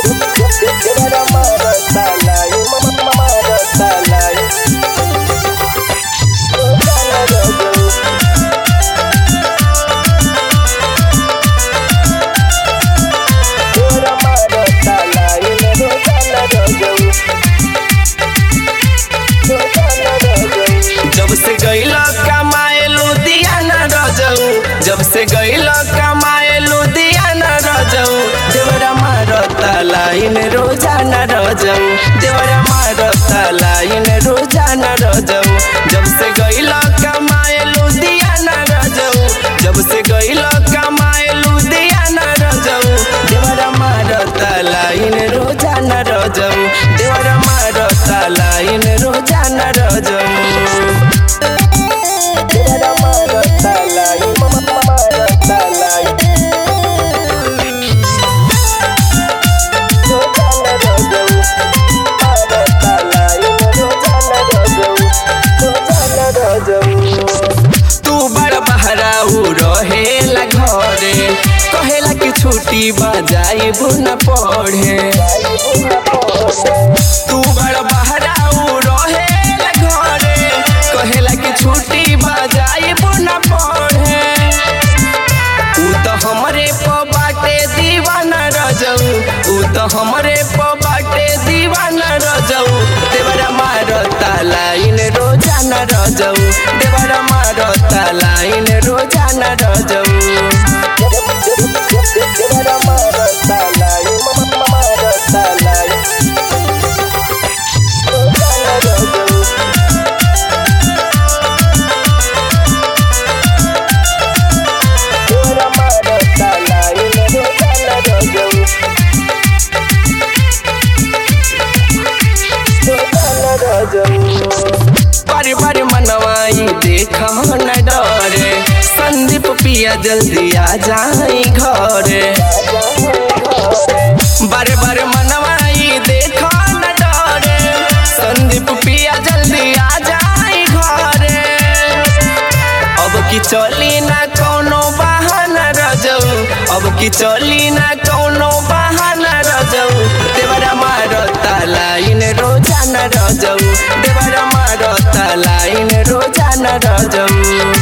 देवरा मारता लाई मारता लाई रोजाना रजऊ देवरा मारता लाई रोजाना रजऊ रोजाना रजऊ जब से गईला कमाए लुधियाना रजऊ जब से गईला कमाए लुधियाना रजऊ देवरा मारता लाइन रोजाना रजऊ देवरा मारता लाइन रोजाना रजऊ जब से गईला कमाए लुधियाना रजऊ जब से गईला कमाए लुधियाना रजऊ देवरा मारता लाइन रोजाना रजऊ देवरा मारता लाइन रोजाना रजऊ देवरा मारता लाई मारता लाई रोजाना रजऊ मारता लाई रोजाना रजऊ रोजाना रजऊ तू बड़ बहराऊ रहेला घरे कहेला कि छुट्टी बजाइब न पढ़े तू बड़ बहराऊ रहेला घरे कहेला कि छुट्टी बजाइब न पढ़े ऊ तो हमरे प बाटे दीवाना रजऊ ऊ तो हमरे प बाटे दीवाना रजऊ देवरा मारता लाइन रोजाना रजऊ देवरा मारता लाइन रोजाना रजऊ देवरा मारता लाई मारता लाई रोजाना रजऊ देवरा मारता लाई रोजाना रजऊ रोजाना रजऊ बारी बारी मनवाई देख न डरे संदीप पिया जल्दी आ जाई घरे बारे बारे मनवाई देख न डरे संदीप पिया जल्दी आ जाई घरे अब की चली ना कोनो बहाना रजऊ अब की चली ना कोनो बहाना रजऊ देवरा मारता लाइन रोजाना रजऊ देवरा मारता लाइन रोजाना रजऊ